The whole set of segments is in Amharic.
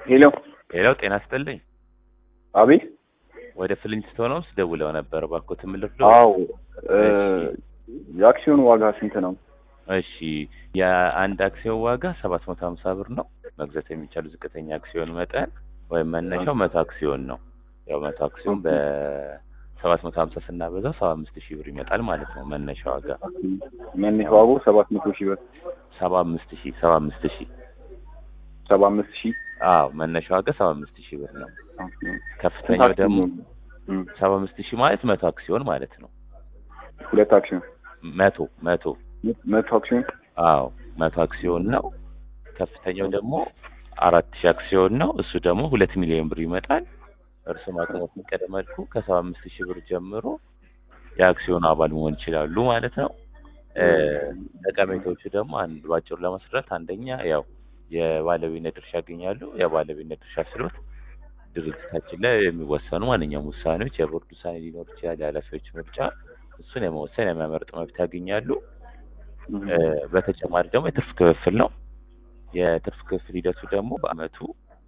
ሄሎ ሌላው ጤና ይስጥልኝ። አቤት ወደ ፍሊንስቶን ውስጥ ደውለው ነበር። እባክዎት ምልክት አዎ እ የአክሲዮን ዋጋ ስንት ነው? እሺ የአንድ አክሲዮን ዋጋ ሰባት መቶ ሀምሳ ብር ነው። መግዛት የሚቻሉ ዝቅተኛ አክሲዮን መጠን ወይም መነሻው መቶ አክሲዮን ነው። ያው መቶ አክሲዮን በሰባት መቶ ሀምሳ ስናበዛው ሰባ አምስት ሺህ ብር ይመጣል ማለት ነው። መነሻ ዋጋ መነሻ ዋጋው ሰባት መቶ ሺህ ብር ሰባ አምስት ሺህ ሰባ አምስት ሺህ ሰባ አምስት ሺህ አዎ መነሻ ዋጋ ሰባ አምስት ሺህ ብር ነው። ከፍተኛው ደግሞ እም፣ ሰባ አምስት ሺህ ማለት መቶ አክሲዮን ማለት ነው። ሁለት አክሲዮን መቶ መቶ መቶ አክሲዮን አዎ መቶ አክሲዮን ነው። ከፍተኛው ደግሞ አራት ሺህ አክሲዮን ነው። እሱ ደግሞ ሁለት ሚሊዮን ብር ይመጣል። እርሱም አቅሙ በፈቀደ መልኩ ከሰባ አምስት ሺህ ብር ጀምሮ የአክሲዮኑ አባል መሆን ይችላሉ ማለት ነው። እ ጠቀሜታዎቹ ደግሞ አንድ ባጭሩ ለማስረዳት አንደኛ ያው የባለቤትነት ድርሻ ያገኛሉ። የባለቤትነት ድርሻ ስሎት ድርጅታችን ላይ የሚወሰኑ ማንኛውም ውሳኔዎች የቦርድ ውሳኔ ሊኖር ይችላል። የኃላፊዎች ምርጫ እሱን የመወሰን የሚያመርጥ መብት ያገኛሉ። እ በተጨማሪ ደግሞ የትርፍ ክፍፍል ነው። የትርፍ ክፍል ሂደቱ ደግሞ በአመቱ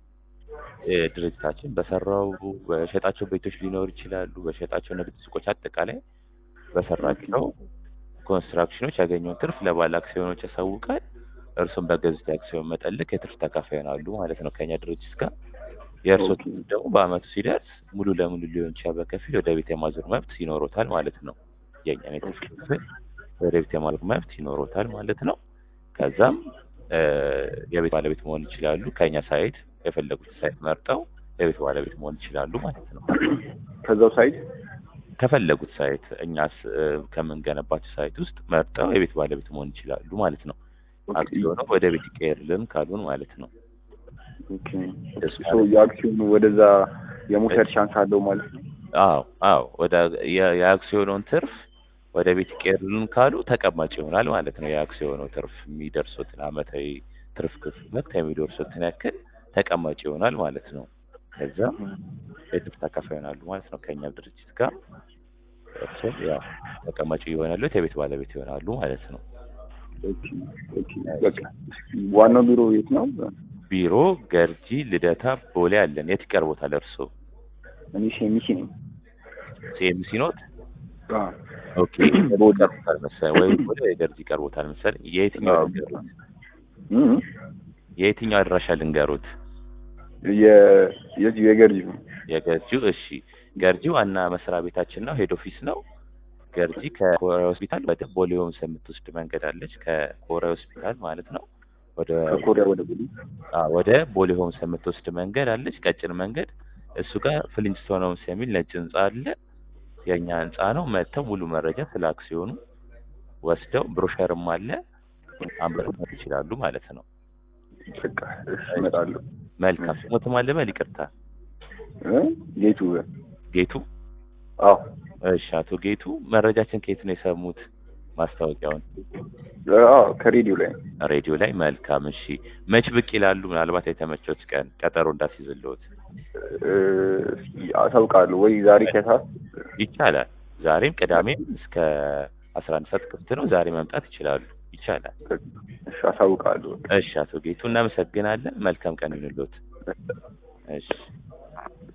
እ ድርጅታችን በሰራው በሸጣቸው ቤቶች ሊኖሩ ይችላሉ። በሸጣቸው ንግድ ሱቆች፣ አጠቃላይ በሰራቸው ኮንስትራክሽኖች ያገኘውን ትርፍ ለባለ አክሲዮኖች ያሳውቃል። እርሱም በገዙት የአክሲዮን መጠን ልክ የትርፍ ተካፋይ ይሆናሉ ማለት ነው ከኛ ድርጅት ጋር። የእርሶ ኦኬ። ትርፍ ደግሞ በአመቱ ሲደርስ ሙሉ ለሙሉ ሊሆን ይችላል በከፊል ወደ ቤት የማዞር መብት ይኖሮታል ማለት ነው። የእኛን የትርፍ ክፍል ወደ ቤት የማዞር መብት ይኖሮታል ማለት ነው። ከዛም እ የቤት ባለቤት መሆን ይችላሉ። ከኛ ሳይት የፈለጉት ሳይት መርጠው የቤት ባለቤት መሆን ይችላሉ ማለት ነው። ከዛው ሳይት ከፈለጉት ሳይት እኛስ እ ከምንገነባቸው ሳይት ውስጥ መርጠው የቤት ባለቤት መሆን ይችላሉ ማለት ነው። አክሲዮኑ ወደ ቤት ይቀየርልን ካሉን ማለት ነው። ኦኬ። ሶ የአክሲዮኑ ወደዛ የመውሰድ ቻንስ አለው ማለት ነው። አዎ አዎ ወደ የ- የአክሲዮኑን ትርፍ ወደ ቤት ይቀየርልን ካሉ ተቀማጭ ይሆናል ማለት ነው። የአክሲዮኑ ትርፍ የሚደርሱትን አመታዊ ትርፍ ክፍል የሚደርሱትን ያክል ተቀማጭ ይሆናል ማለት ነው። ከዛ የትርፍ ተካፋይ ይሆናሉ ማለት ነው። ከኛ ድርጅት ጋር እርስዎም ያው ተቀማጭ ይሆናሉ፣ የቤት ባለቤት ይሆናሉ ማለት ነው። ኦኬ፣ ኦኬ። በቃ ዋናው ቢሮ የት ነው? ቢሮ ገርጂ፣ ልደታ፣ ቦሌ አለን። የት ይቀርቦታል እርስዎ? እኔ ሴሚሲ ነኝ። ሲኤምሲ ኖት? አዎ። ኦኬ ይቀርቦታል መሰለኝ ወይ ቦሌ ወይ ገርጂ ይቀርቦታል መሰለኝ። የየትኛው አዎ። ልንገሩት? እም፣ የየትኛው አድራሻ ልንገሩት? የ- የዚሁ የገርጂ ነው። የገርጂው እሺ፣ ገርጂ ዋና መስሪያ ቤታችን ነው፣ ሄድ ኦፊስ ነው። ገርጂ ከኮሪያ ሆስፒታል ወደ ቦሌ ሆምስ የምትወስድ መንገድ አለች። ከኮሪያ ሆስፒታል ማለት ነው ወደ ከኮሪያ ወደ ቦሌ አ ወደ ቦሌ ሆምስ የምትወስድ መንገድ አለች፣ ቀጭን መንገድ። እሱ ጋር ፍሊንስቶን ሆምስ የሚል ነጭ ህንጻ አለ። የኛ ህንጻ ነው። መጥተው ሙሉ መረጃ ስለ አክሲዮኑ ወስደው ብሮሸርም አለ አንብበው ይችላሉ ማለት ነው። በቃ እሺ፣ እመጣለሁ። መልካም ስሞትም አለ በል ይቅርታ፣ እ ጌቱ ጌቱ አዎ እሺ፣ አቶ ጌቱ መረጃችን ከየት ነው የሰሙት? ማስታወቂያውን አዎ ከሬዲዮ ላይ ነው። ሬዲዮ ላይ። መልካም እሺ፣ መች ብቅ ይላሉ? ምናልባት የተመቾት ቀን ቀጠሮ እንዳስይዝልዎት እ አሳውቃለሁ ወይ ዛሬ ከሰዓት ይቻላል። ዛሬም ቅዳሜም እስከ አስራ አንድ ሰዓት ክፍት ነው። ዛሬ መምጣት ይችላሉ። ይቻላል። እሺ አሳውቃለሁ። እሺ፣ አቶ ጌቱ እናመሰግናለን። መልካም ቀን ይሁንልዎት። እሺ